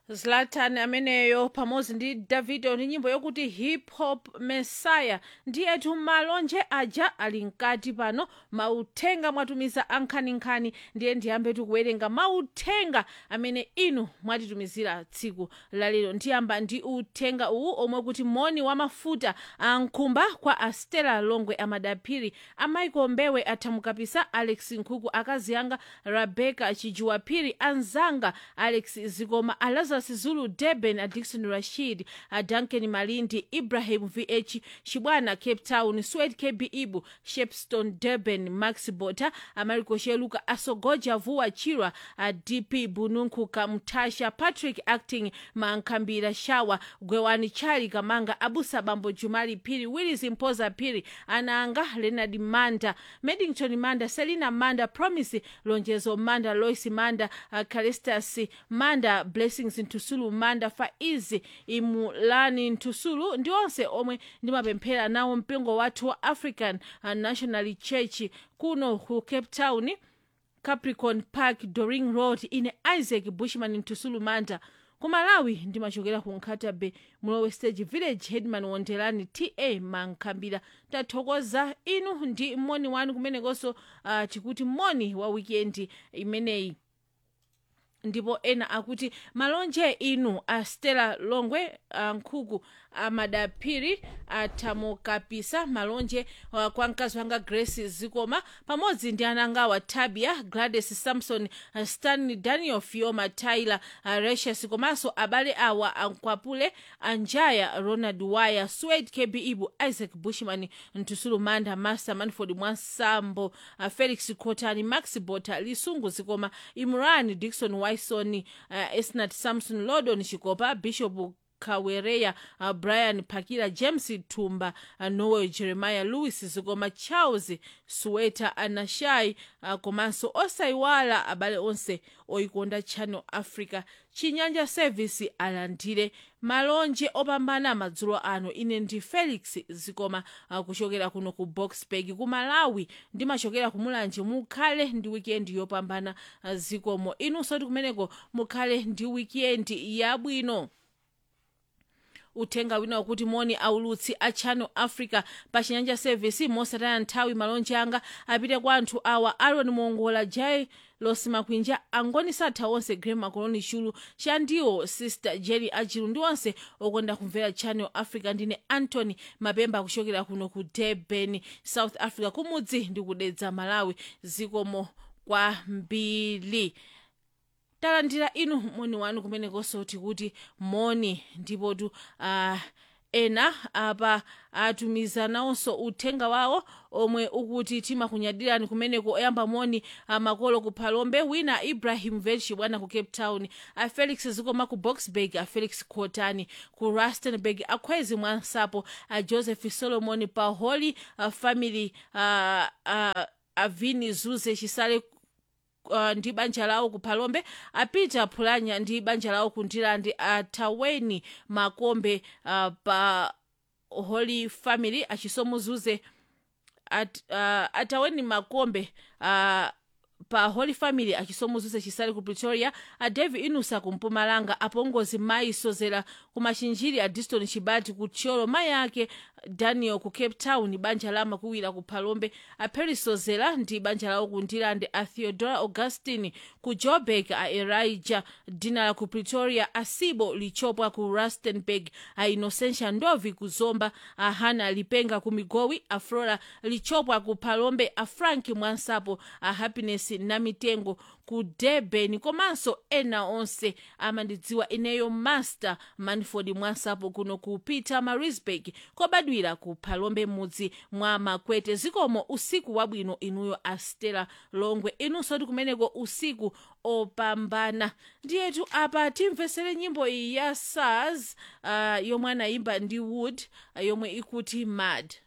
zlatan ameneyo pamodzi ndi davido ndi nyimbo yokuti hip hop messiah ndiyetu malonje aja ali mkati pano mauthenga mwatumiza ankhaninkhani ndiye ndiyambe tikuwerenga mauthenga amene inu mwatitumizira tsiku lalero ndiyamba ndi uthenga uwu omwe kuti moni wa mafuta ankhumba kwa astela longwe amadaphiri amaiko mbewe athamukapisa alex nkhuku akazi anga rebecca chijuwaphiri anzanga alex zikoma alazarus zulu durban adikson rashid duncan malindi ibrahim vh chibwana cape town swed kb ibu shepstone durban max bota amariko sheluka asogoja vuwa chirwa dp bununkhuka mtasha patrick acting mankhambira shawa gwewani chali kamanga abusa bambo jumali phiri willis mpoza phiri anaanga leonard manda medington manda selina manda promise lonjezo manda lois manda uh, calistas manda blessings ntusulu manda faizi imulani ntusulu ndi onse omwe ndimapemphera nawo mpingo wathu wa african uh, national church kuno ku cape town capricorn park doring road ine isaac bushman ntusulu manda ku malawi ndimachokera ku nkhatabe mulowe stage village headman wondelani ta mankhambira tathokoza inu ndi moni wanu kumenekonso uh, tikuti moni wa wikendi imeneyi ndipo ena akuti malonje inu a stella longwe a nkhuku amadaphiri athamukapisa malonje uh, kwa mkazi wanga grace zikoma pamodzi ndi anangawa tabia gladys samson uh, stanley daniel fioma tyler uh, recius komanso abale awa ankwapule anjaya ronald wire swed kb ibu isaac bushman ntusulu manda master manford mwansambo uh, felix cotani max bota lisungu zikoma imran dikson wison uh, esnat samson lodon chikopa bishop kawereya uh, brian pakila james tumba uh, noel jeremiah louis zikoma charles suweta anashai uh, komanso osayiwala abale onse oyikonda channel africa chinyanja service alandire malonje opambana madzulo ano ine ndi felix zikoma uh, kuchokera kuno ku boxburg ku malawi ndimachokera ku mulanje mukhale ndi wikendi yopambana uh, zikomo inunso ti kumeneko mukhale ndi wikendi yabwino uthenga wina wakuti moni aulutsi a channel africa pa chinyanja service mosataya nthawi malonje anga apite kwa anthu awa aron mongola jai losi makwinja angoni satha onse grem makoloni chulu chandiwo sister jerry ajiru ndi onse okonda kumvera channel africa ndine antony mapemba kuchokera kuno ku durban south africa kumudzi ndi kudedza malawi zikomo kwambiri talandira inu moni wanu kumenekonso tikuti moni ndipotu uh, ena apa atumiza nawonso uthenga wawo omwe ukuti timakunyadirani kumeneko oyamba moni makolo ku phalombe wina ibrahim velchi bwana ku cape town a felix zikoma ku boxburg a felix cotani ku rustenburg akhwezi mwansapo a joseph solomon pa holy uh, family uh, uh, avini zuze chisale uh, ndi banja lawo ku phalombe apita phulanya ndi banja lawo ku ndilandi ataweni makombe uh, pa holy family achisomuzuze at, uh, ataweni makombe uh, pa holy family achisomuzuze chisale ku pretoria a davi inusa ku mpumalanga apongozi mayi sozera ku machinjiri a diston chibati ku tcholo mayi ake daniel ku cape town banja la makuwira ku phalombe a paris sozera ndi banja lawo ku ndilande a theodora augustine ku joburg a elijah dinala ku pretoria a sibo lichopwa ku rustenburg a innocentia ndovi ku zomba a hana lipenga ku migowi a flora lichopwa ku phalombe a frank mwansapo a happiness namitengo ku durban komanso ena onse amandidziwa ineyo master manford mwansapo kuno ku peter marisburg kobadwira ku phalombe mudzi mwa makwete zikomo usiku wabwino inuyo astela longwe inunso ti kumeneko usiku opambana ndiyetu apa timvesere nyimbo iyi ya sars uh, yomwe anayimba ndi wood uh, yomwe ikuti mad